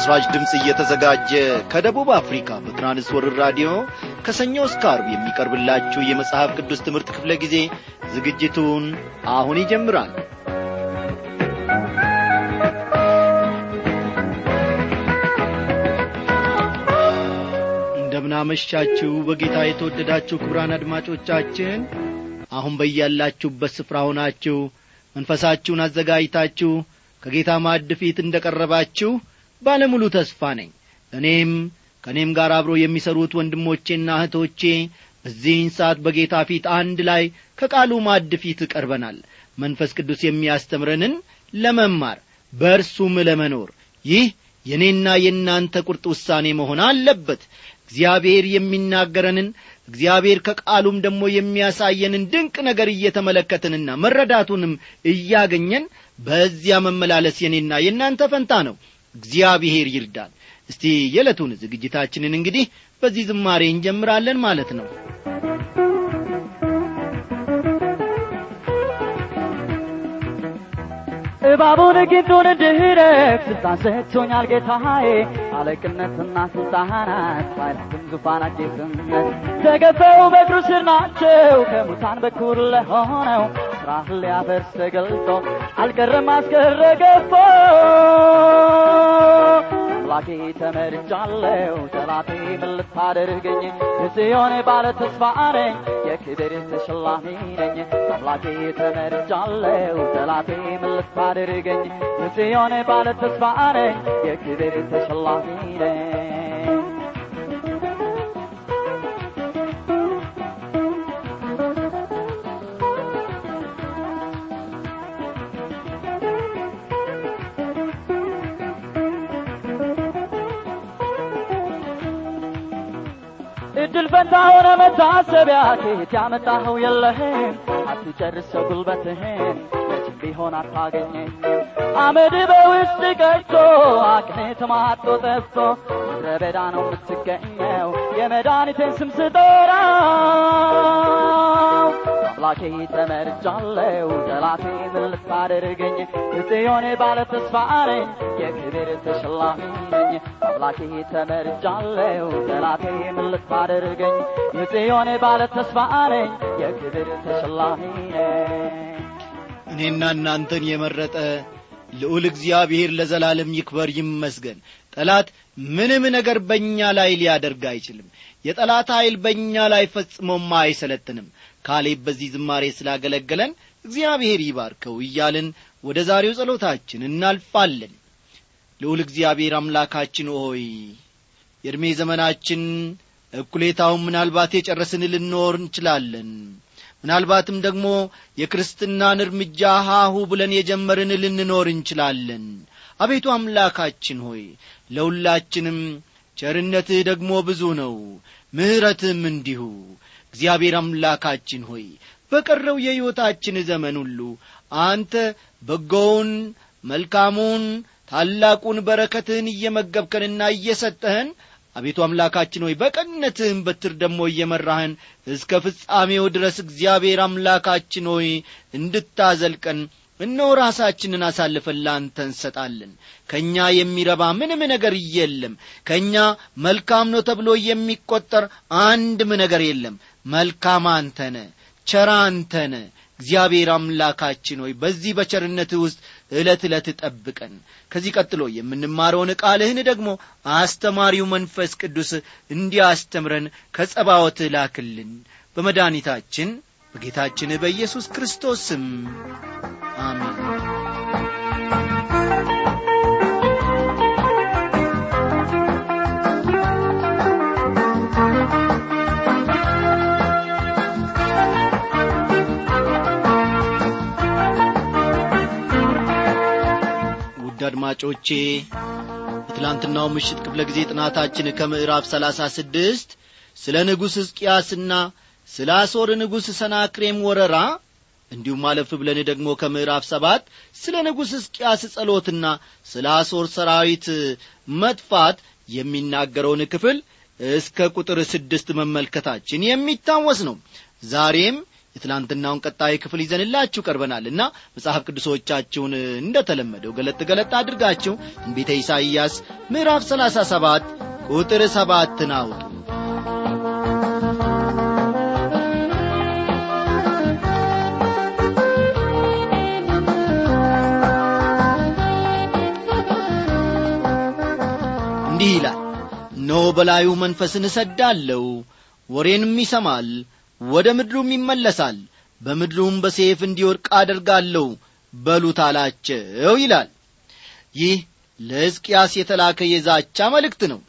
ለምሥራች ድምፅ እየተዘጋጀ ከደቡብ አፍሪካ በትራንስወርር ራዲዮ ከሰኞ እስከ አርብ የሚቀርብላችሁ የመጽሐፍ ቅዱስ ትምህርት ክፍለ ጊዜ ዝግጅቱን አሁን ይጀምራል እንደምናመሻችሁ በጌታ የተወደዳችሁ ክቡራን አድማጮቻችን አሁን በያላችሁበት ስፍራ ሆናችሁ መንፈሳችሁን አዘጋጅታችሁ ከጌታ ማዕድ ፊት እንደ ቀረባችሁ ባለሙሉ ተስፋ ነኝ እኔም ከእኔም ጋር አብሮ የሚሠሩት ወንድሞቼና እህቶቼ በዚህን ሰዓት በጌታ ፊት አንድ ላይ ከቃሉ ማዕድ ፊት ቀርበናል መንፈስ ቅዱስ የሚያስተምረንን ለመማር በእርሱም ለመኖር ይህ የእኔና የእናንተ ቁርጥ ውሳኔ መሆን አለበት እግዚአብሔር የሚናገረንን እግዚአብሔር ከቃሉም ደግሞ የሚያሳየንን ድንቅ ነገር እየተመለከትንና መረዳቱንም እያገኘን በዚያ መመላለስ የኔና የእናንተ ፈንታ ነው እግዚአብሔር ይርዳል እስቲ የዕለቱን ዝግጅታችንን እንግዲህ በዚህ ዝማሬ እንጀምራለን ማለት ነው እባቡን ግንዱን እንድረግ ስልጣን ሰጥቶኛል ጌታዬ አለቅነትና ስልጣናት ኃይላትም ዙፋናት ጌትነት ተገፈው በእግሩ ስር ናቸው ከሙታን በኩር ለሆነው ስራህን ሊያፈርስ ተገልጦ አልቀረም አስቀረ ገፎ አምላኬ ተመርጫለሁ ጠላቴ ምን ልታደርገኝ የጽዮን ባለ ተስፋ ነኝ የክብር ተሸላሚ ነኝ አምላኬ ተመርጫለሁ ጠላቴ ምን ልታደርገኝ የጽዮን ባለ ተስፋ ነኝ የክብር ተሸላሚ ነኝ እድል ፈንታ ሆነ መታሰቢያ ከየት ያመጣኸው የለህም አትጨርሰው ጉልበትህን መቼም ቢሆን አታገኘኝም አመድ በውስጥ ቀጭቶ አቅሜ ተማጦ ጠፍቶ ምድረ በዳ ነው የምትገኘው የመድኃኒቴን ስም ስጠራው አምላኬ ተመርጫለሁ ጠላቴ ምን ልታደርገኝ የጽዮን ባለ ተስፋ ነኝ የክብር ተሸላሚ ነኝ አምላኬ ተመርጫለሁ ጠላቴ ምን ልታደርገኝ የጽዮን ባለ ተስፋ ነኝ የክብር ተሸላሚ ነኝ እኔና እናንተን የመረጠ ልዑል እግዚአብሔር ለዘላለም ይክበር ይመስገን ጠላት ምንም ነገር በእኛ ላይ ሊያደርግ አይችልም የጠላት ኀይል በእኛ ላይ ፈጽሞም አይሰለጥንም ካሌብ በዚህ ዝማሬ ስላገለገለን እግዚአብሔር ይባርከው እያልን ወደ ዛሬው ጸሎታችን እናልፋለን ልዑል እግዚአብሔር አምላካችን ሆይ የዕድሜ ዘመናችን እኩሌታውን ምናልባት የጨረስን ልንኖር እንችላለን ምናልባትም ደግሞ የክርስትናን እርምጃ ሃሁ ብለን የጀመርን ልንኖር እንችላለን አቤቱ አምላካችን ሆይ ለሁላችንም ቸርነትህ ደግሞ ብዙ ነው ምሕረትም እንዲሁ እግዚአብሔር አምላካችን ሆይ በቀረው የሕይወታችን ዘመን ሁሉ አንተ በጎውን መልካሙን ታላቁን በረከትህን እየመገብከንና እየሰጠህን አቤቱ አምላካችን ሆይ በቀነትህም በትር ደግሞ እየመራህን እስከ ፍጻሜው ድረስ እግዚአብሔር አምላካችን ሆይ እንድታዘልቀን እነሆ ራሳችንን አሳልፈን ላንተ እንሰጣለን ከእኛ የሚረባ ምንም ነገር የለም ከእኛ መልካም ነው ተብሎ የሚቈጠር አንድም ነገር የለም መልካም አንተነ ቸራ አንተነ እግዚአብሔር አምላካችን ሆይ በዚህ በቸርነትህ ውስጥ ዕለት ዕለት ጠብቀን ከዚህ ቀጥሎ የምንማረውን ቃልህን ደግሞ አስተማሪው መንፈስ ቅዱስ እንዲያስተምረን ከጸባወት ላክልን በመድኃኒታችን በጌታችን በኢየሱስ ክርስቶስ ስም አሜን ውድ አድማጮቼ በትላንትናው ምሽት ክፍለ ጊዜ ጥናታችን ከምዕራፍ ሰላሳ ስድስት ስለ ንጉሥ ሕዝቅያስና ስለ አሦር ንጉሥ ሰናክሬም ወረራ እንዲሁም አለፍ ብለን ደግሞ ከምዕራፍ ሰባት ስለ ንጉሥ ሕዝቅያስ ጸሎትና ስለ አሦር ሰራዊት መጥፋት የሚናገረውን ክፍል እስከ ቁጥር ስድስት መመልከታችን የሚታወስ ነው ዛሬም የትላንትናውን ቀጣይ ክፍል ይዘንላችሁ ቀርበናልና መጽሐፍ ቅዱሶቻችሁን እንደተለመደው ገለጥ ገለጥ አድርጋችሁ ትንቢተ ኢሳይያስ ምዕራፍ 37 ቁጥር ሰባትን አውጡ እንዲህ ይላል እነሆ በላዩ መንፈስን እሰዳለሁ ወሬንም ይሰማል ወደ ምድሩም ይመለሳል በምድሩም በሴፍ እንዲወድቅ አደርጋለሁ በሉት አላቸው ይላል ይህ ለሕዝቅያስ የተላከ የዛቻ መልእክት ነው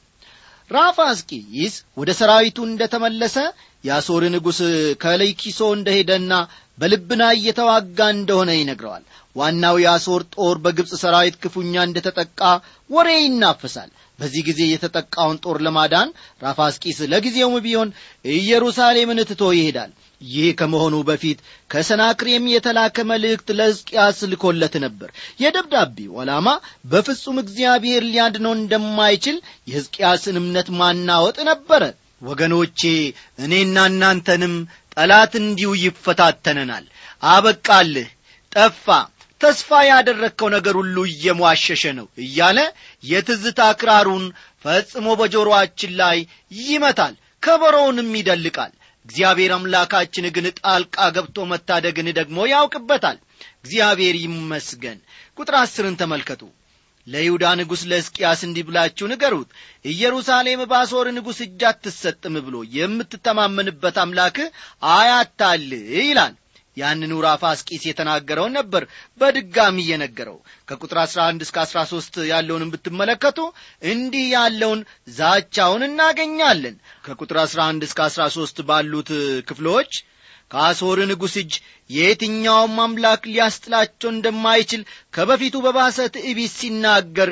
ራፋስቂስ ወደ ሰራዊቱ እንደ ተመለሰ የአሦር ንጉሥ ከለይኪሶ እንደ ሄደና በልብና እየተዋጋ እንደሆነ ይነግረዋል ዋናው የአሦር ጦር በግብፅ ሰራዊት ክፉኛ እንደ ተጠቃ ወሬ ይናፈሳል በዚህ ጊዜ የተጠቃውን ጦር ለማዳን ራፋስቂስ ለጊዜውም ቢሆን ኢየሩሳሌምን ትቶ ይሄዳል ይህ ከመሆኑ በፊት ከሰናክሬም የተላከ መልእክት ለሕዝቅያስ ልኮለት ነበር የደብዳቤው ዓላማ በፍጹም እግዚአብሔር ሊያድነው እንደማይችል የሕዝቅያስን እምነት ማናወጥ ነበረ ወገኖቼ እኔና እናንተንም ጠላት እንዲሁ ይፈታተነናል አበቃልህ ጠፋ ተስፋ ያደረግከው ነገር ሁሉ እየሟሸሸ ነው እያለ የትዝታ ክራሩን ፈጽሞ በጆሮአችን ላይ ይመታል ከበሮውንም ይደልቃል እግዚአብሔር አምላካችን ግን ጣልቃ ገብቶ መታደግን ደግሞ ያውቅበታል እግዚአብሔር ይመስገን ቁጥር አስርን ተመልከቱ ለይሁዳ ንጉሥ ለሕዝቅያስ እንዲህ ብላችሁ ንገሩት ኢየሩሳሌም በአሦር ንጉሥ እጅ አትሰጥም ብሎ የምትተማመንበት አምላክህ አያታል ይላል ያንኑ ራፋስቂስ የተናገረውን ነበር በድጋሚ እየነገረው ከቁጥር 11 እስከ 13 ያለውንም ብትመለከቱ እንዲህ ያለውን ዛቻውን እናገኛለን ከቁጥር 11 እስከ 13 ባሉት ክፍሎች ከአሦር ንጉሥ እጅ የየትኛውም አምላክ ሊያስጥላቸው እንደማይችል ከበፊቱ በባሰ ትዕቢት ሲናገር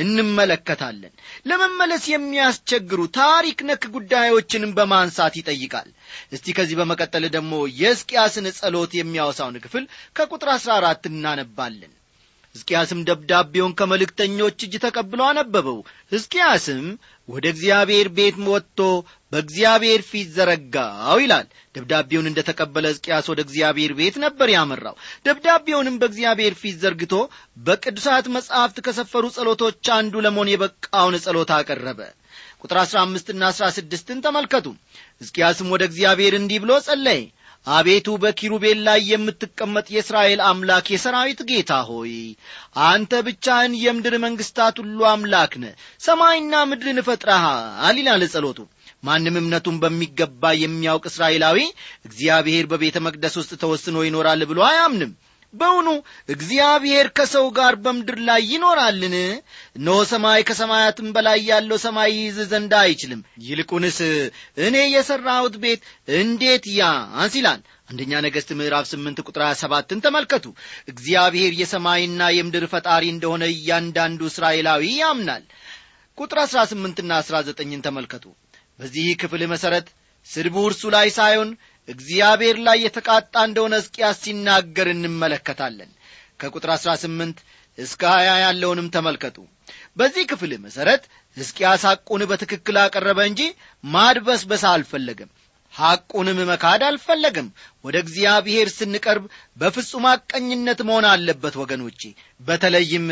እንመለከታለን ለመመለስ የሚያስቸግሩ ታሪክ ነክ ጉዳዮችንም በማንሳት ይጠይቃል እስቲ ከዚህ በመቀጠል ደግሞ የሕዝቅያስን ጸሎት የሚያወሳውን ክፍል ከቁጥር አሥራ አራት እናነባለን ሕዝቅያስም ደብዳቤውን ከመልእክተኞች እጅ ተቀብሎ አነበበው ሕዝቅያስም ወደ እግዚአብሔር ቤት ወጥቶ በእግዚአብሔር ፊት ዘረጋው ይላል ደብዳቤውን እንደ ተቀበለ ሕዝቅያስ ወደ እግዚአብሔር ቤት ነበር ያመራው ደብዳቤውንም በእግዚአብሔር ፊት ዘርግቶ በቅዱሳት መጻሕፍት ከሰፈሩ ጸሎቶች አንዱ ለመሆን የበቃውን ጸሎት አቀረበ ቁጥር አሥራ አምስትና አሥራ ስድስትን ተመልከቱ ሕዝቅያስም ወደ እግዚአብሔር እንዲህ ብሎ ጸለየ አቤቱ በኪሩቤል ላይ የምትቀመጥ የእስራኤል አምላክ የሰራዊት ጌታ ሆይ አንተ ብቻህን የምድር መንግሥታት ሁሉ አምላክ ነ ሰማይና ምድርን እፈጥረሃል ይላል ጸሎቱ ማንም እምነቱን በሚገባ የሚያውቅ እስራኤላዊ እግዚአብሔር በቤተ መቅደስ ውስጥ ተወስኖ ይኖራል ብሎ አያምንም በውኑ እግዚአብሔር ከሰው ጋር በምድር ላይ ይኖራልን እነሆ ሰማይ ከሰማያትም በላይ ያለው ሰማይ ይይዝ ዘንድ አይችልም ይልቁንስ እኔ የሠራሁት ቤት እንዴት ያንስ ይላል አንደኛ ነገሥት ምዕራፍ ስምንት ቁጥር ሰባትን ተመልከቱ እግዚአብሔር የሰማይና የምድር ፈጣሪ እንደሆነ እያንዳንዱ እስራኤላዊ ያምናል ቁጥር አሥራ ስምንትና አሥራ ዘጠኝን ተመልከቱ በዚህ ክፍል መሠረት ስድቡ እርሱ ላይ ሳይሆን እግዚአብሔር ላይ የተቃጣ እንደሆነ ሕዝቅያስ ሲናገር እንመለከታለን ከቁጥር አሥራ ስምንት እስከ ሀያ ያለውንም ተመልከቱ በዚህ ክፍል መሠረት ሕዝቅያስ ሐቁን በትክክል አቀረበ እንጂ ማድበስበስ አልፈለገም ሐቁንም መካድ አልፈለግም ወደ እግዚአብሔር ስንቀርብ በፍጹም አቀኝነት መሆን አለበት ወገኖቼ በተለይም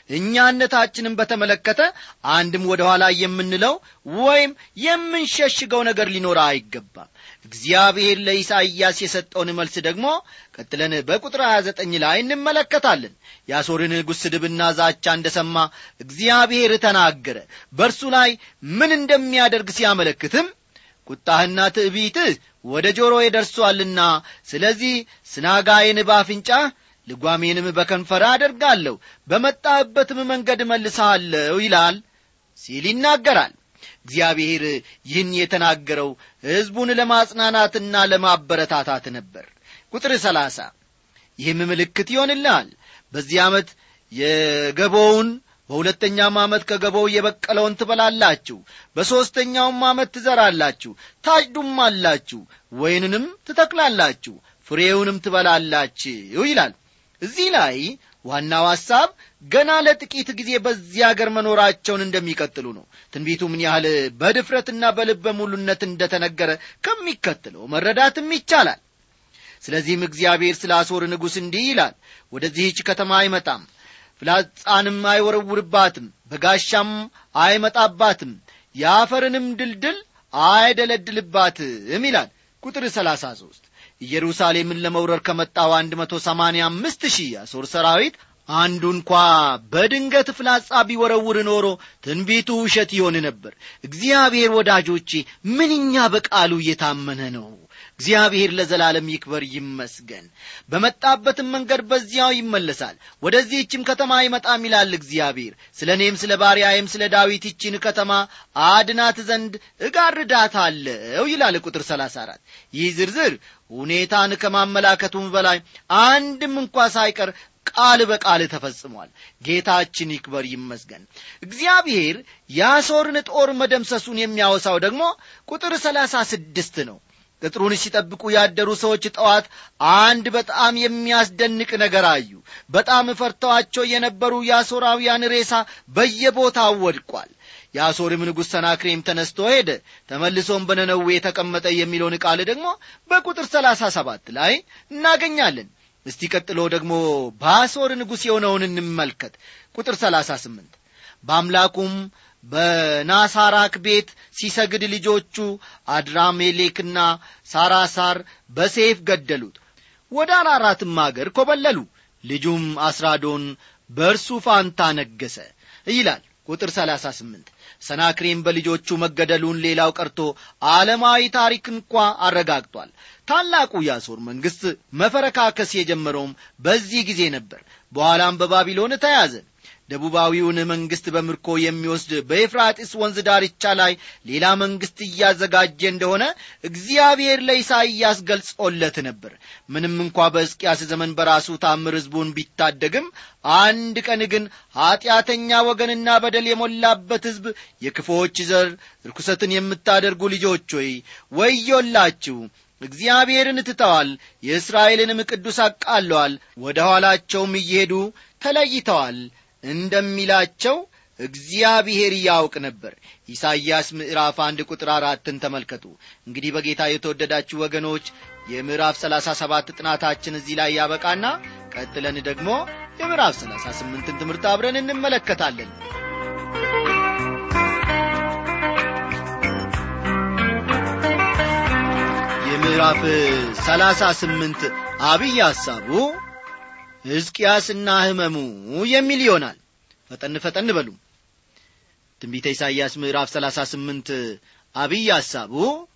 እኛነታችንን በተመለከተ አንድም ወደ ኋላ የምንለው ወይም የምንሸሽገው ነገር ሊኖር አይገባም እግዚአብሔር ለኢሳይያስ የሰጠውን መልስ ደግሞ ቀጥለን በቁጥር 29 ላይ እንመለከታለን የአሦርን ንጉሥ ስድብና ዛቻ እንደ ሰማ እግዚአብሔር ተናገረ በእርሱ ላይ ምን እንደሚያደርግ ሲያመለክትም ቁጣህና ትዕቢትህ ወደ ጆሮዬ ደርሶአልና ስለዚህ ስናጋዬን በአፍንጫህ ልጓሜንም በከንፈር አደርጋለሁ በመጣህበትም መንገድ መልሰሃለሁ ይላል ሲል ይናገራል እግዚአብሔር ይህን የተናገረው ሕዝቡን ለማጽናናትና ለማበረታታት ነበር ቁጥር ሰላሳ ይህም ምልክት ይሆንልሃል በዚህ ዓመት የገቦውን በሁለተኛም ዓመት ከገቦው የበቀለውን ትበላላችሁ በሦስተኛውም ዓመት ትዘራላችሁ ታጭዱም አላችሁ ወይንንም ትተክላላችሁ ፍሬውንም ትበላላችሁ ይላል እዚህ ላይ ዋናው ሐሳብ ገና ለጥቂት ጊዜ በዚህ አገር መኖራቸውን እንደሚቀጥሉ ነው ትንቢቱ ምን ያህል በድፍረትና በልበ ሙሉነት እንደተነገረ ከሚከተለው መረዳትም ይቻላል ስለዚህም እግዚአብሔር ስለ አሦር ንጉሥ እንዲህ ይላል ወደዚህች ከተማ አይመጣም ፍላጻንም አይወረውርባትም በጋሻም አይመጣባትም የአፈርንም ድልድል አይደለድልባትም ይላል ቁጥር ሰላሳ ሦስት ኢየሩሳሌምን ለመውረር ከመጣው አንድ መቶ ሰማንያ አምስት ሺህ የአሦር ሰራዊት አንዱ እንኳ በድንገት ፍላጻ ቢወረውር ኖሮ ትንቢቱ ውሸት ይሆን ነበር እግዚአብሔር ወዳጆቼ ምንኛ በቃሉ እየታመነ ነው እግዚአብሔር ለዘላለም ይክበር ይመስገን በመጣበትም መንገድ በዚያው ይመለሳል ወደዚህችም ከተማ አይመጣም ይላል እግዚአብሔር ስለ እኔም ስለ ባሪያዬም ስለ ዳዊት ይችን ከተማ አድናት ዘንድ እጋርዳታለው ይላል ቁጥር 34 ይህ ዝርዝር ሁኔታን ከማመላከቱም በላይ አንድም እንኳ ሳይቀር ቃል በቃል ተፈጽሟል ጌታችን ይክበር ይመስገን እግዚአብሔር የአሦርን ጦር መደምሰሱን የሚያወሳው ደግሞ ቁጥር ሰላሳ ስድስት ነው ቅጥሩን ሲጠብቁ ያደሩ ሰዎች ጠዋት አንድ በጣም የሚያስደንቅ ነገር አዩ በጣም ፈርተዋቸው የነበሩ የአሦራውያን ሬሳ በየቦታው ወድቋል የአሦርም ንጉሥ ሰናክሬም ተነስቶ ሄደ ተመልሶም በነነዌ የተቀመጠ የሚለውን ቃል ደግሞ በቁጥር ሰላሳ ሰባት ላይ እናገኛለን እስቲ ቀጥሎ ደግሞ በአሦር ንጉሥ የሆነውን እንመልከት ቁጥር ሰላሳ ስምንት በአምላኩም በናሳራክ ቤት ሲሰግድ ልጆቹ አድራሜሌክና ሳራሳር በሴፍ ገደሉት ወደ አራራትም አገር ኮበለሉ ልጁም አስራዶን በእርሱ ፋንታ ነገሰ ይላል ቁጥር 38 ሰናክሬም በልጆቹ መገደሉን ሌላው ቀርቶ ዓለማዊ ታሪክ እንኳ አረጋግጧል ታላቁ የአሦር መንግሥት መፈረካከስ የጀመረውም በዚህ ጊዜ ነበር በኋላም በባቢሎን ተያዘ ደቡባዊውን መንግሥት በምርኮ የሚወስድ በኤፍራጢስ ወንዝ ዳርቻ ላይ ሌላ መንግሥት እያዘጋጀ እንደሆነ እግዚአብሔር ለኢሳይያስ ገልጾለት ነበር ምንም እንኳ በሕዝቅያስ ዘመን በራሱ ታምር ሕዝቡን ቢታደግም አንድ ቀን ግን ኀጢአተኛ ወገንና በደል የሞላበት ሕዝብ የክፎች ዘር ርኩሰትን የምታደርጉ ልጆች ሆይ ወዮላችሁ እግዚአብሔርን ትተዋል የእስራኤልንም ቅዱስ አቃለዋል ወደ ኋላቸውም እየሄዱ ተለይተዋል እንደሚላቸው እግዚአብሔር ያውቅ ነበር ኢሳይያስ ምዕራፍ አንድ ቁጥር አራትን ተመልከቱ እንግዲህ በጌታ የተወደዳችሁ ወገኖች የምዕራፍ ሰላሳ ሰባት ጥናታችን እዚህ ላይ ያበቃና ቀጥለን ደግሞ የምዕራፍ ሰላሳ ስምንትን ትምህርት አብረን እንመለከታለን የምዕራፍ ሰላሳ ስምንት አብይ ሐሳቡ ሕዝቅያስና ሕመሙ የሚል ይሆናል ፈጠን ፈጠን በሉ ትንቢተ ኢሳይያስ ምዕራፍ ሰላሳ ስምንት አብይ ሐሳቡ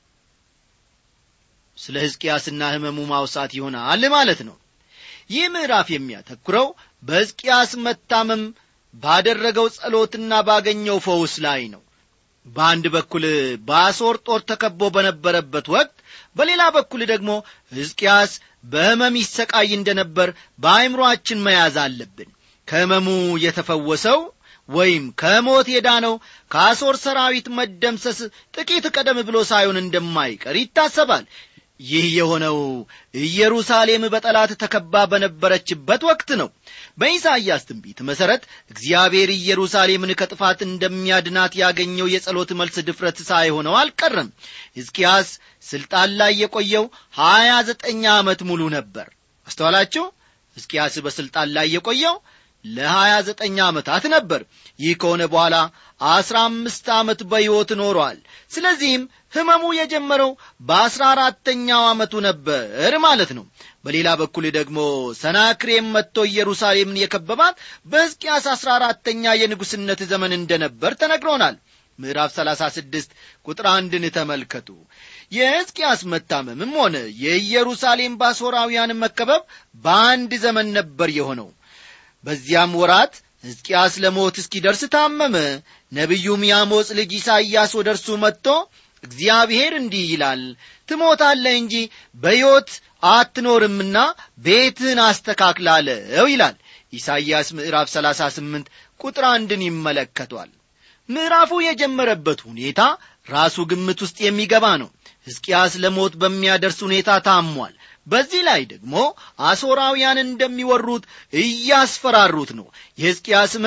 ስለ ሕዝቅያስና ሕመሙ ማውሳት ይሆናል ማለት ነው ይህ ምዕራፍ የሚያተኩረው በሕዝቅያስ መታመም ባደረገው ጸሎትና ባገኘው ፈውስ ላይ ነው በአንድ በኩል በአሦር ጦር ተከቦ በነበረበት ወቅት በሌላ በኩል ደግሞ ሕዝቅያስ በሕመም ይሰቃይ እንደነበር በአይምሮአችን መያዝ አለብን ከሕመሙ የተፈወሰው ወይም ከሞት የዳነው ከአሦር ሰራዊት መደምሰስ ጥቂት ቀደም ብሎ ሳይሆን እንደማይቀር ይታሰባል ይህ የሆነው ኢየሩሳሌም በጠላት ተከባ በነበረችበት ወቅት ነው በኢሳይያስ ትንቢት መሠረት እግዚአብሔር ኢየሩሳሌምን ከጥፋት እንደሚያድናት ያገኘው የጸሎት መልስ ድፍረት ሳይሆነው አልቀረም ሕዝቅያስ ሥልጣን ላይ የቆየው ሀያ ዘጠኝ ዓመት ሙሉ ነበር አስተዋላችሁ ሕዝቅያስ በሥልጣን ላይ የቆየው ለሀያ ዘጠኝ ዓመታት ነበር ይህ ከሆነ በኋላ አስራ አምስት ዓመት በሕይወት ኖሯል ስለዚህም ሕመሙ የጀመረው በአስራ አራተኛው ዓመቱ ነበር ማለት ነው በሌላ በኩል ደግሞ ሰናክሬም መጥቶ ኢየሩሳሌምን የከበባት በሕዝቅያስ አስራ አራተኛ የንጉሥነት ዘመን እንደነበር ተነግሮናል ምዕራፍ 36 ቁጥር አንድን ተመልከቱ የሕዝቅያስ መታመምም ሆነ የኢየሩሳሌም ባሶራውያን መከበብ በአንድ ዘመን ነበር የሆነው በዚያም ወራት ሕዝቅያስ ለሞት እስኪደርስ ታመመ ነቢዩም የአሞጽ ልጅ ኢሳይያስ ወደ እርሱ መጥቶ እግዚአብሔር እንዲህ ይላል ትሞታለህ እንጂ በሕይወት አትኖርምና ቤትህን አስተካክላለው ይላል ኢሳይያስ ምዕራፍ 38 ቁጥር አንድን ይመለከቷል ምዕራፉ የጀመረበት ሁኔታ ራሱ ግምት ውስጥ የሚገባ ነው ሕዝቅያስ ለሞት በሚያደርስ ሁኔታ ታሟል በዚህ ላይ ደግሞ አሦራውያን እንደሚወሩት እያስፈራሩት ነው የሕዝቅያስ ሕመም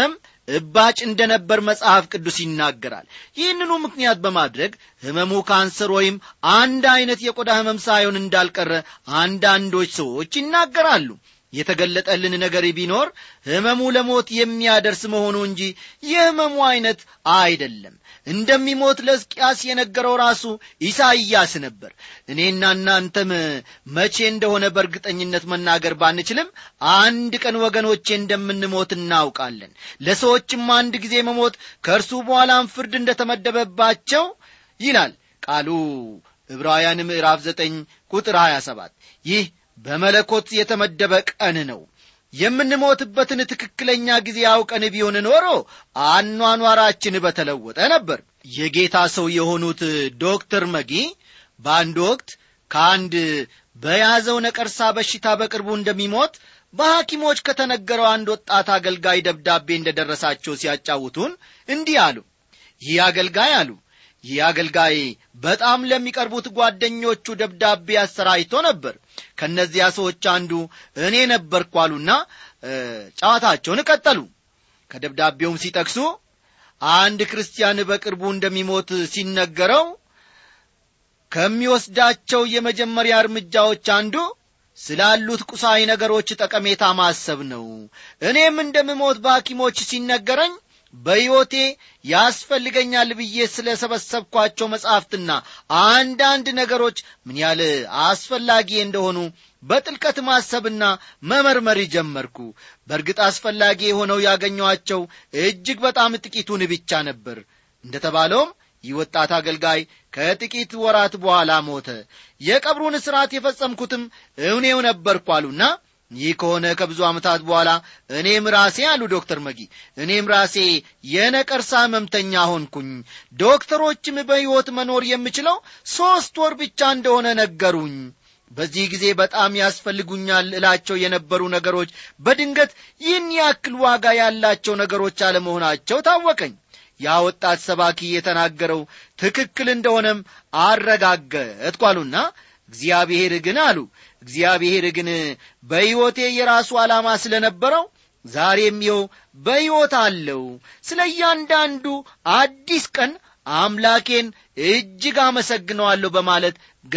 እባጭ እንደነበር መጽሐፍ ቅዱስ ይናገራል ይህንኑ ምክንያት በማድረግ ህመሙ ካንሰር ወይም አንድ አይነት የቆዳ ህመም ሳይሆን እንዳልቀረ አንዳንዶች ሰዎች ይናገራሉ የተገለጠልን ነገር ቢኖር ህመሙ ለሞት የሚያደርስ መሆኑ እንጂ የህመሙ አይነት አይደለም እንደሚሞት ለሕዝቅያስ የነገረው ራሱ ኢሳይያስ ነበር እኔና እናንተም መቼ እንደሆነ በእርግጠኝነት መናገር ባንችልም አንድ ቀን ወገኖቼ እንደምንሞት እናውቃለን ለሰዎችም አንድ ጊዜ መሞት ከእርሱ በኋላም ፍርድ እንደተመደበባቸው ይላል ቃሉ ዕብራውያን ምዕራፍ ዘጠኝ ቁጥር 27 ይህ በመለኮት የተመደበ ቀን ነው የምንሞትበትን ትክክለኛ ጊዜ አውቀን ቢሆን ኖሮ አኗኗራችን በተለወጠ ነበር የጌታ ሰው የሆኑት ዶክተር መጊ በአንድ ወቅት ከአንድ በያዘው ነቀርሳ በሽታ በቅርቡ እንደሚሞት በሐኪሞች ከተነገረው አንድ ወጣት አገልጋይ ደብዳቤ እንደደረሳቸው ሲያጫውቱን እንዲህ አሉ ይህ አገልጋይ አሉ ይህ አገልጋይ በጣም ለሚቀርቡት ጓደኞቹ ደብዳቤ አሰራጭቶ ነበር ከእነዚያ ሰዎች አንዱ እኔ ነበርኩ አሉና ጨዋታቸውን ቀጠሉ ከደብዳቤውም ሲጠቅሱ አንድ ክርስቲያን በቅርቡ እንደሚሞት ሲነገረው ከሚወስዳቸው የመጀመሪያ እርምጃዎች አንዱ ስላሉት ቁሳዊ ነገሮች ጠቀሜታ ማሰብ ነው እኔም እንደምሞት በሐኪሞች ሲነገረኝ በሕይወቴ ያስፈልገኛል ብዬ ስለ ሰበሰብኳቸው መጻሕፍትና አንዳንድ ነገሮች ምን ያህል አስፈላጊ እንደሆኑ በጥልቀት ማሰብና መመርመር ጀመርኩ በእርግጥ አስፈላጊ የሆነው ያገኘኋቸው እጅግ በጣም ጥቂቱን ብቻ ነበር እንደ ተባለውም ይህ ወጣት አገልጋይ ከጥቂት ወራት በኋላ ሞተ የቀብሩን ሥርዓት የፈጸምኩትም እውኔው ነበርኩ አሉና ይህ ከሆነ ከብዙ ዓመታት በኋላ እኔም ራሴ አሉ ዶክተር መጊ እኔም ራሴ የነቀርሳ ህመምተኛ ሆንኩኝ ዶክተሮችም በሕይወት መኖር የምችለው ሦስት ወር ብቻ እንደሆነ ነገሩኝ በዚህ ጊዜ በጣም ያስፈልጉኛል እላቸው የነበሩ ነገሮች በድንገት ይህን ያክል ዋጋ ያላቸው ነገሮች አለመሆናቸው ታወቀኝ ያ ወጣት ሰባኪ የተናገረው ትክክል እንደሆነም አረጋገጥኩ አሉና እግዚአብሔር ግን አሉ እግዚአብሔር ግን በሕይወቴ የራሱ ዓላማ ስለ ነበረው ዛሬም ይኸው በሕይወት አለው ስለ እያንዳንዱ አዲስ ቀን አምላኬን እጅግ አመሰግነዋለሁ በማለት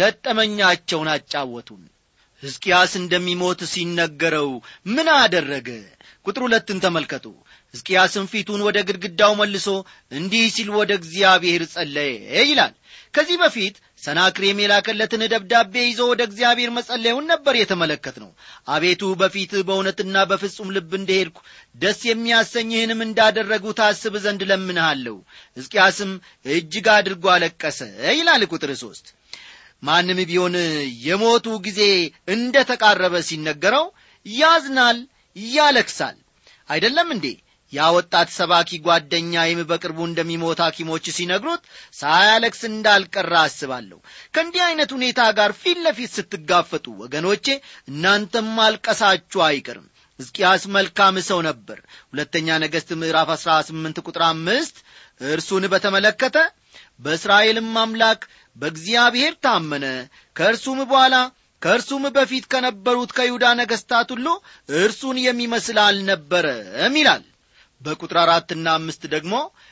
ገጠመኛቸውን አጫወቱን ሕዝቅያስ እንደሚሞት ሲነገረው ምን አደረገ ቁጥር ሁለትን ተመልከቱ ሕዝቅያስም ፊቱን ወደ ግድግዳው መልሶ እንዲህ ሲል ወደ እግዚአብሔር ጸለየ ይላል ከዚህ በፊት ሰናክሬም የላከለትን ደብዳቤ ይዞ ወደ እግዚአብሔር መጸለዩን ነበር የተመለከት ነው አቤቱ በፊት በእውነትና በፍጹም ልብ እንደሄድኩ ደስ የሚያሰኝህንም እንዳደረጉ ታስብ ዘንድ ለምንሃለሁ ሕዝቅያስም እጅግ አድርጎ አለቀሰ ይላል ቁጥር ሦስት ማንም ቢሆን የሞቱ ጊዜ እንደ ተቃረበ ሲነገረው ያዝናል ያለክሳል አይደለም እንዴ ያ ወጣት ሰባኪ ጓደኛዬም በቅርቡ እንደሚሞት ሐኪሞች ሲነግሩት ሳያለቅስ እንዳልቀራ አስባለሁ ከእንዲህ ዐይነት ሁኔታ ጋር ፊት ለፊት ስትጋፈጡ ወገኖቼ እናንተም ማልቀሳችሁ አይቀርም ሕዝቅያስ መልካም ሰው ነበር ሁለተኛ ነገሥት ምዕራፍ 18 ቁጥር አምስት እርሱን በተመለከተ በእስራኤልም አምላክ በእግዚአብሔር ታመነ ከእርሱም በኋላ ከእርሱም በፊት ከነበሩት ከይሁዳ ነገሥታት ሁሉ እርሱን የሚመስል አልነበረም ይላል በቁጥር አራትና አምስት ደግሞ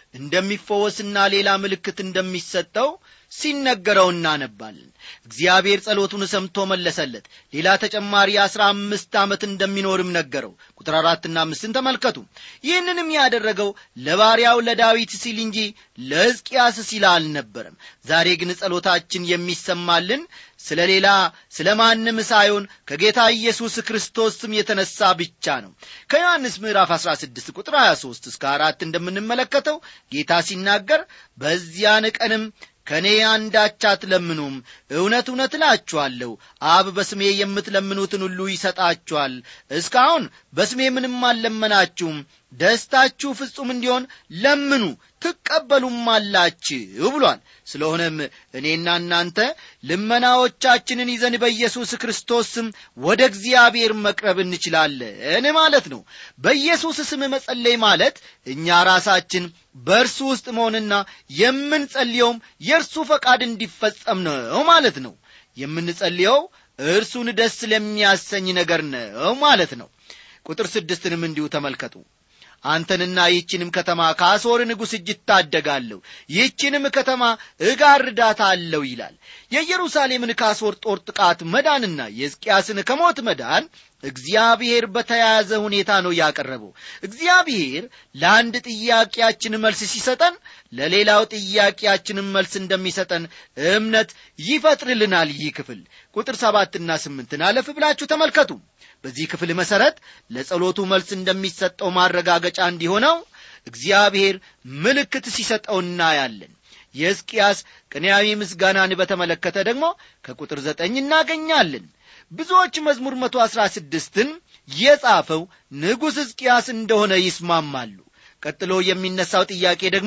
እንደሚፈወስና ሌላ ምልክት እንደሚሰጠው ሲነገረው እናነባለን እግዚአብሔር ጸሎቱን ሰምቶ መለሰለት ሌላ ተጨማሪ አስራ አምስት ዓመት እንደሚኖርም ነገረው ቁጥር አራትና አምስትን ተመልከቱ ይህንንም ያደረገው ለባሪያው ለዳዊት ሲል እንጂ ለሕዝቅያስ ሲል አልነበረም ዛሬ ግን ጸሎታችን የሚሰማልን ስለ ሌላ ስለ ማንም ሳይሆን ከጌታ ኢየሱስ ክርስቶስ ስም የተነሳ ብቻ ነው ከዮሐንስ ምዕራፍ 16 ቁጥር 23 እስከ አራት እንደምንመለከተው ጌታ ሲናገር በዚያን ቀንም ከእኔ አንዳች አትለምኑም እውነት እውነት እላችኋለሁ አብ በስሜ የምትለምኑትን ሁሉ ይሰጣችኋል እስካሁን በስሜ ምንም አልለመናችሁም ደስታችሁ ፍጹም እንዲሆን ለምኑ ትቀበሉም አላችሁ ብሏል ስለሆነም እኔና እናንተ ልመናዎቻችንን ይዘን በኢየሱስ ክርስቶስ ስም ወደ እግዚአብሔር መቅረብ እንችላለን ማለት ነው በኢየሱስ ስም መጸለይ ማለት እኛ ራሳችን በእርሱ ውስጥ መሆንና የምንጸልየውም የእርሱ ፈቃድ እንዲፈጸም ነው ማለት ነው የምንጸልየው እርሱን ደስ ለሚያሰኝ ነገር ነው ማለት ነው ቁጥር ስድስትንም እንዲሁ ተመልከቱ አንተንና ይህችንም ከተማ ከአሦር ንጉሥ እጅ እታደጋለሁ ይህችንም ከተማ እጋርዳታለሁ ይላል የኢየሩሳሌምን ከአሦር ጦር ጥቃት መዳንና የሕዝቅያስን ከሞት መዳን እግዚአብሔር በተያያዘ ሁኔታ ነው ያቀረበው እግዚአብሔር ለአንድ ጥያቄያችን መልስ ሲሰጠን ለሌላው ጥያቄያችንን መልስ እንደሚሰጠን እምነት ይፈጥርልናል ይህ ክፍል ቁጥር ሰባትና ስምንትን አለፍ ብላችሁ ተመልከቱ በዚህ ክፍል መሠረት ለጸሎቱ መልስ እንደሚሰጠው ማረጋገጫ እንዲሆነው እግዚአብሔር ምልክት ሲሰጠው እናያለን የሕዝቅያስ ቅንያዊ ምስጋናን በተመለከተ ደግሞ ከቁጥር ዘጠኝ እናገኛለን ብዙዎች መዝሙር መቶ አሥራ ስድስትን የጻፈው ንጉሥ ሕዝቅያስ እንደሆነ ይስማማሉ ቀጥሎ የሚነሳው ጥያቄ ደግሞ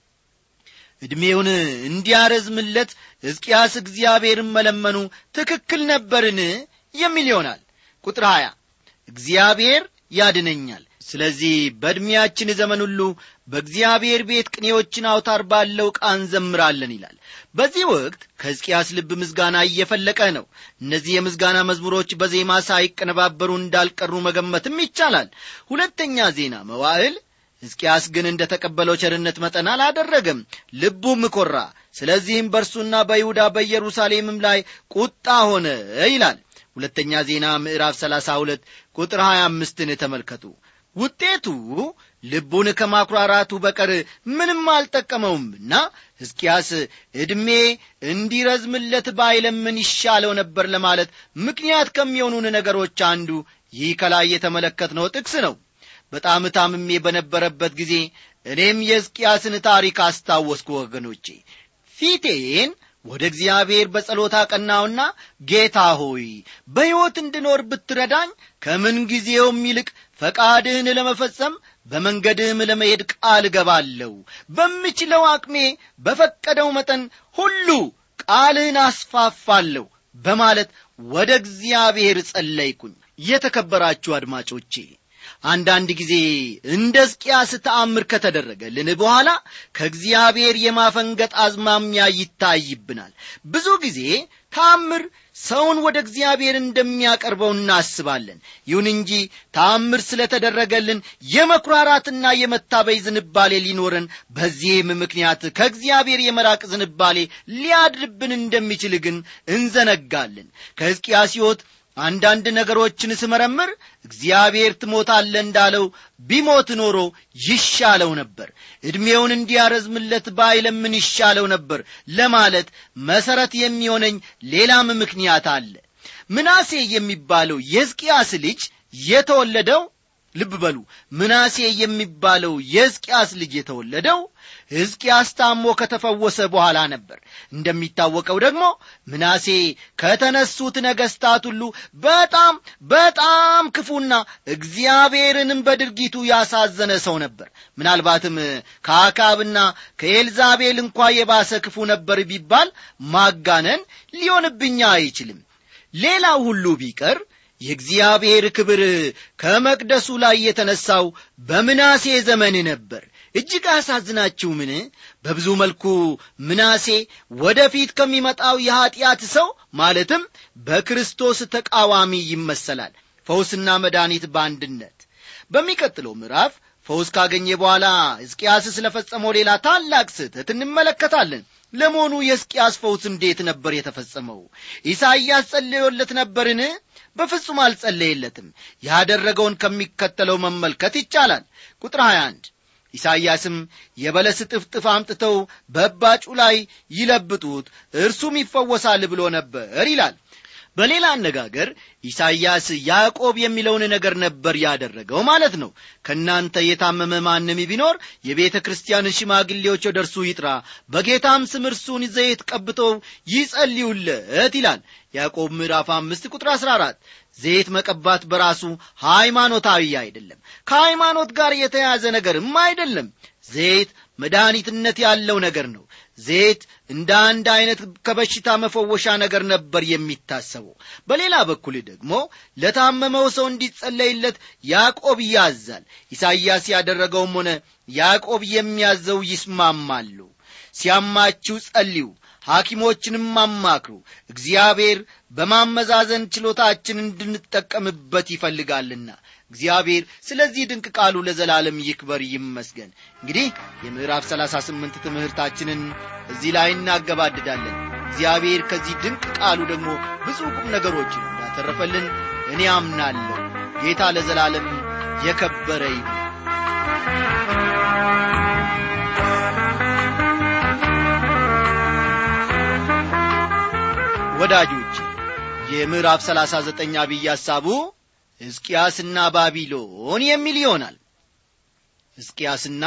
ዕድሜውን እንዲያረዝምለት ሕዝቅያስ እግዚአብሔርን መለመኑ ትክክል ነበርን የሚል ይሆናል ቁጥር 20 እግዚአብሔር ያድነኛል ስለዚህ በዕድሜያችን ዘመን ሁሉ በእግዚአብሔር ቤት ቅኔዎችን አውታር ባለው ዕቃ እንዘምራለን ይላል በዚህ ወቅት ከሕዝቅያስ ልብ ምስጋና እየፈለቀ ነው እነዚህ የምስጋና መዝሙሮች በዜማ ሳይቀነባበሩ እንዳልቀሩ መገመትም ይቻላል ሁለተኛ ዜና መዋዕል ሕዝቅያስ ግን እንደ ተቀበለው ቸርነት መጠን አላደረገም ልቡም ኮራ ስለዚህም በእርሱና በይሁዳ በኢየሩሳሌምም ላይ ቁጣ ሆነ ይላል ሁለተኛ ዜና ምዕራፍ 32 ቁጥር 25ን ተመልከቱ ውጤቱ ልቡን ከማኩራራቱ በቀር ምንም አልጠቀመውምና ሕዝቅያስ ዕድሜ እንዲረዝምለት ባይለምን ይሻለው ነበር ለማለት ምክንያት ከሚሆኑን ነገሮች አንዱ ይህ ከላይ የተመለከትነው ጥቅስ ነው በጣም ታምሜ በነበረበት ጊዜ እኔም የሕዝቅያስን ታሪክ አስታወስኩ ወገኖቼ ፊቴን ወደ እግዚአብሔር በጸሎት አቀናውና ጌታ ሆይ በሕይወት እንድኖር ብትረዳኝ ከምን ጊዜውም ይልቅ ፈቃድህን ለመፈጸም በመንገድህም ለመሄድ ቃል እገባለሁ በምችለው አቅሜ በፈቀደው መጠን ሁሉ ቃልህን አስፋፋለሁ በማለት ወደ እግዚአብሔር ጸለይኩኝ የተከበራችሁ አድማጮቼ አንዳንድ ጊዜ እንደ ሕዝቅያስ ተአምር ከተደረገልን በኋላ ከእግዚአብሔር የማፈንገጥ አዝማሚያ ይታይብናል ብዙ ጊዜ ተአምር ሰውን ወደ እግዚአብሔር እንደሚያቀርበው እናስባለን ይሁን እንጂ ተአምር ስለተደረገልን የመኩራራትና የመታበይ ዝንባሌ ሊኖረን በዚህም ምክንያት ከእግዚአብሔር የመራቅ ዝንባሌ ሊያድርብን እንደሚችል ግን እንዘነጋለን ከሕዝቅያስ ሕይወት አንዳንድ ነገሮችን ስመረምር እግዚአብሔር ትሞታለ እንዳለው ቢሞት ኖሮ ይሻለው ነበር ዕድሜውን እንዲያረዝምለት ባይለምን ይሻለው ነበር ለማለት መሠረት የሚሆነኝ ሌላም ምክንያት አለ ምናሴ የሚባለው የሕዝቅያስ ልጅ የተወለደው ልብ በሉ ምናሴ የሚባለው የሕዝቅያስ ልጅ የተወለደው ሕዝቅያስ ታሞ ከተፈወሰ በኋላ ነበር እንደሚታወቀው ደግሞ ምናሴ ከተነሱት ነገሥታት ሁሉ በጣም በጣም ክፉና እግዚአብሔርንም በድርጊቱ ያሳዘነ ሰው ነበር ምናልባትም ከአካብና ከኤልዛቤል እንኳ የባሰ ክፉ ነበር ቢባል ማጋነን ሊሆንብኛ አይችልም ሌላው ሁሉ ቢቀር የእግዚአብሔር ክብር ከመቅደሱ ላይ የተነሳው በምናሴ ዘመን ነበር እጅግ አሳዝናችሁምን በብዙ መልኩ ምናሴ ወደፊት ከሚመጣው የኀጢአት ሰው ማለትም በክርስቶስ ተቃዋሚ ይመሰላል ፈውስና መድኃኒት በአንድነት በሚቀጥለው ምዕራፍ ፈውስ ካገኘ በኋላ ሕዝቅያስ ስለ ፈጸመው ሌላ ታላቅ ስህተት እንመለከታለን ለመሆኑ የሕዝቅያስ ፈውስ እንዴት ነበር የተፈጸመው ኢሳይያስ ጸልዮለት ነበርን በፍጹም አልጸለየለትም ያደረገውን ከሚከተለው መመልከት ይቻላል ቁጥር 21 ኢሳይያስም የበለስ ጥፍጥፍ አምጥተው በባጩ ላይ ይለብጡት እርሱም ይፈወሳል ብሎ ነበር ይላል በሌላ አነጋገር ኢሳይያስ ያዕቆብ የሚለውን ነገር ነበር ያደረገው ማለት ነው ከእናንተ የታመመ ማንም ቢኖር የቤተ ክርስቲያን ሽማግሌዎች ወደ እርሱ ይጥራ በጌታም ስም እርሱን ዘይት ቀብተው ይጸልዩለት ይላል ያዕቆብ ምዕራፍ አምስት ቁጥር አሥራ አራት ዘይት መቀባት በራሱ ሃይማኖታዊ አይደለም ከሃይማኖት ጋር የተያዘ ነገርም አይደለም ዘይት መድኃኒትነት ያለው ነገር ነው ዘይት እንደ አንድ አይነት ከበሽታ መፈወሻ ነገር ነበር የሚታሰበው በሌላ በኩል ደግሞ ለታመመው ሰው እንዲጸለይለት ያዕቆብ ያዛል ኢሳይያስ ያደረገውም ሆነ ያዕቆብ የሚያዘው ይስማማሉ ሲያማችሁ ጸልዩ ሐኪሞችንም አማክሩ እግዚአብሔር በማመዛዘን ችሎታችን እንድንጠቀምበት ይፈልጋልና እግዚአብሔር ስለዚህ ድንቅ ቃሉ ለዘላለም ይክበር ይመስገን እንግዲህ የምዕራፍ ሰላሳ ስምንት ትምህርታችንን እዚህ ላይ እናገባድዳለን እግዚአብሔር ከዚህ ድንቅ ቃሉ ደግሞ ብዙ ቁም ነገሮችን እንዳተረፈልን እኔ አምናለሁ ጌታ ለዘላለም የከበረ ይሁን ወዳጆች የምዕራፍ ሰላሳ ዘጠኝ አብይ ሐሳቡ ሕዝቅያስና ባቢሎን የሚል ይሆናል ሕዝቅያስና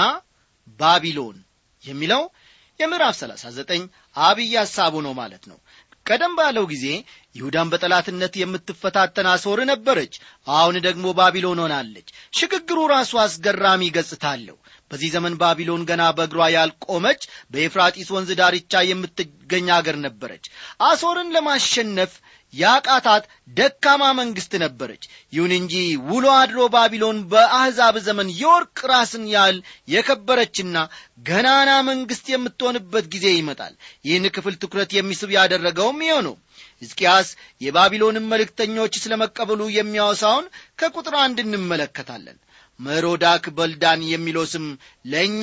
ባቢሎን የሚለው የምዕራፍ ሰላሳ ዘጠኝ አብይ ሐሳቡ ነው ማለት ነው ቀደም ባለው ጊዜ ይሁዳን በጠላትነት የምትፈታተን አሶር ነበረች አሁን ደግሞ ባቢሎን ሆናለች ሽግግሩ ራሱ አስገራሚ ገጽታ አለው በዚህ ዘመን ባቢሎን ገና በእግሯ ያልቆመች በኤፍራጢስ ወንዝ ዳርቻ የምትገኝ አገር ነበረች አሶርን ለማሸነፍ ያቃታት ደካማ መንግሥት ነበረች ይሁን እንጂ ውሎ አድሮ ባቢሎን በአሕዛብ ዘመን የወርቅ ራስን ያህል የከበረችና ገናና መንግሥት የምትሆንበት ጊዜ ይመጣል ይህን ክፍል ትኩረት የሚስብ ያደረገውም ይኸው ነው ሕዝቅያስ የባቢሎንን መልእክተኞች ስለ መቀበሉ የሚያወሳውን ከቁጥር አንድ እንመለከታለን መሮዳክ በልዳን የሚለው ስም ለእኛ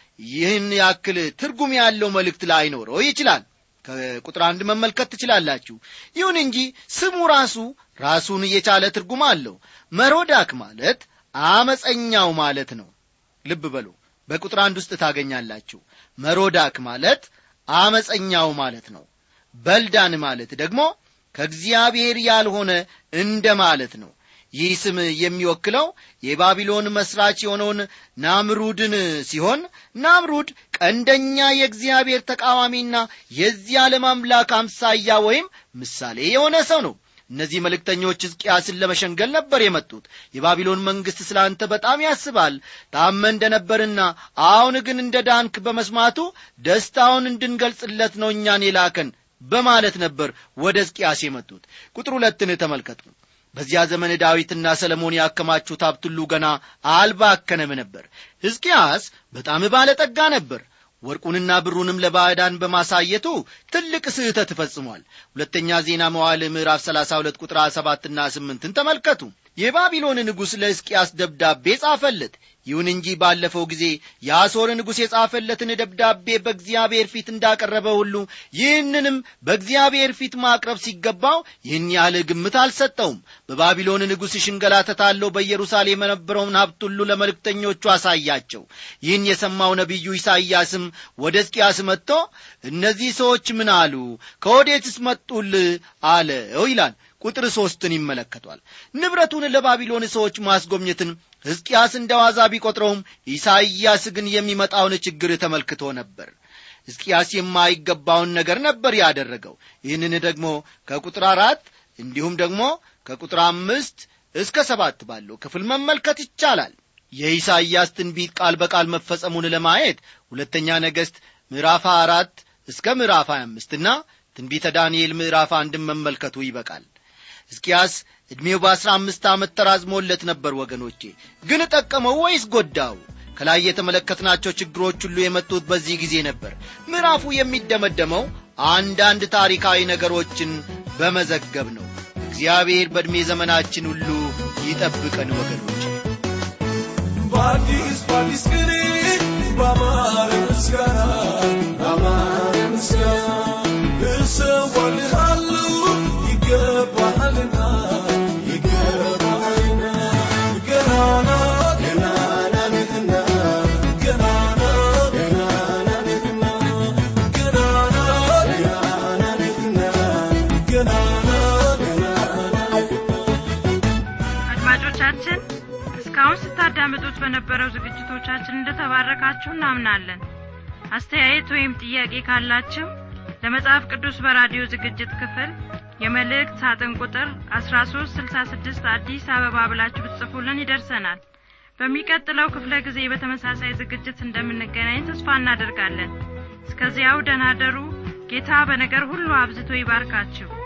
ይህን ያክል ትርጉም ያለው መልእክት ላይኖረው ይችላል ከቁጥር አንድ መመልከት ትችላላችሁ ይሁን እንጂ ስሙ ራሱ ራሱን የቻለ ትርጉም አለው መሮዳክ ማለት አመፀኛው ማለት ነው ልብ በሉ በቁጥር አንድ ውስጥ ታገኛላችሁ መሮዳክ ማለት አመፀኛው ማለት ነው በልዳን ማለት ደግሞ ከእግዚአብሔር ያልሆነ እንደ ማለት ነው ይህ ስም የሚወክለው የባቢሎን መስራች የሆነውን ናምሩድን ሲሆን ናምሩድ ቀንደኛ የእግዚአብሔር ተቃዋሚና የዚህ ዓለም አምላክ አምሳያ ወይም ምሳሌ የሆነ ሰው ነው እነዚህ መልእክተኞች ሕዝቅያስን ለመሸንገል ነበር የመጡት የባቢሎን መንግሥት ስለ አንተ በጣም ያስባል ታመ እንደነበርና አሁን ግን እንደ ዳንክ በመስማቱ ደስታውን እንድንገልጽለት ነው እኛን የላከን በማለት ነበር ወደ ሕዝቅያስ የመጡት ቁጥር ሁለትን ተመልከቱ በዚያ ዘመን ዳዊትና ሰለሞን ያከማቹት ሀብት ሁሉ ገና አልባከነም ነበር ሕዝቅያስ በጣም ባለጠጋ ነበር ወርቁንና ብሩንም ለባዕዳን በማሳየቱ ትልቅ ስህተት ፈጽሟል ሁለተኛ ዜና መዋል ምዕራፍ 32 ቁጥር 7 ና 8 ተመልከቱ የባቢሎን ንጉሥ ለሕዝቅያስ ደብዳቤ ጻፈለት ይሁን እንጂ ባለፈው ጊዜ የአሦር ንጉሥ የጻፈለትን ደብዳቤ በእግዚአብሔር ፊት እንዳቀረበ ሁሉ ይህንንም በእግዚአብሔር ፊት ማቅረብ ሲገባው ይህን ያህል ግምት አልሰጠውም በባቢሎን ንጉሥ ሽንገላ ተታለው በኢየሩሳሌም የነበረውን ሀብት ሁሉ ለመልእክተኞቹ አሳያቸው ይህን የሰማው ነቢዩ ኢሳይያስም ወደ ሕዝቅያስ መጥቶ እነዚህ ሰዎች ምን አሉ ከወዴትስ መጡል አለው ይላል ቁጥር ሦስትን ይመለከቷል ንብረቱን ለባቢሎን ሰዎች ማስጎብኘትን ሕዝቅያስ እንደ ዋዛ ቢቈጥረውም ኢሳይያስ ግን የሚመጣውን ችግር ተመልክቶ ነበር ሕዝቅያስ የማይገባውን ነገር ነበር ያደረገው ይህንን ደግሞ ከቁጥር አራት እንዲሁም ደግሞ ከቁጥር አምስት እስከ ሰባት ባለው ክፍል መመልከት ይቻላል የኢሳይያስ ትንቢት ቃል በቃል መፈጸሙን ለማየት ሁለተኛ ነገሥት ምዕራፍ አራት እስከ ምዕራፍ 25 እና ትንቢተ ዳንኤል ምዕራፍ አንድን መመልከቱ ይበቃል ሕዝቅያስ ዕድሜው በአሥራ አምስት ዓመት ተራዝሞለት ነበር ወገኖቼ ግን ጠቀመው ወይስ ጎዳው ከላይ የተመለከትናቸው ችግሮች ሁሉ የመጡት በዚህ ጊዜ ነበር ምዕራፉ የሚደመደመው አንዳንድ ታሪካዊ ነገሮችን በመዘገብ ነው እግዚአብሔር በዕድሜ ዘመናችን ሁሉ ይጠብቀን ወገኖች በአዲስ በአዲስ ቅኔ በአማረ ምስጋና በአማረ ምስጋና እሰዋልሃለሁ ይገባሃልና ይገባሃልና ገናና ገናና ነህና ገናና ገናና ነህና ገናና ገናና ነህና ገናና ገናና ነህና አድማጮቻችን እስካሁን ስታዳምጡት በነበረው ዝግጅቶቻችን እንደተባረካችሁ እናምናለን አስተያየት ወይም ጥያቄ ካላችሁ ለመጽሐፍ ቅዱስ በራዲዮ ዝግጅት ክፍል የመልእክት ሳጥን ቁጥር 1366 አዲስ አበባ ብላችሁ ብትጽፉልን ይደርሰናል በሚቀጥለው ክፍለ ጊዜ በተመሳሳይ ዝግጅት እንደምንገናኝ ተስፋ እናደርጋለን እስከዚያው ደናደሩ ጌታ በነገር ሁሉ አብዝቶ ይባርካችሁ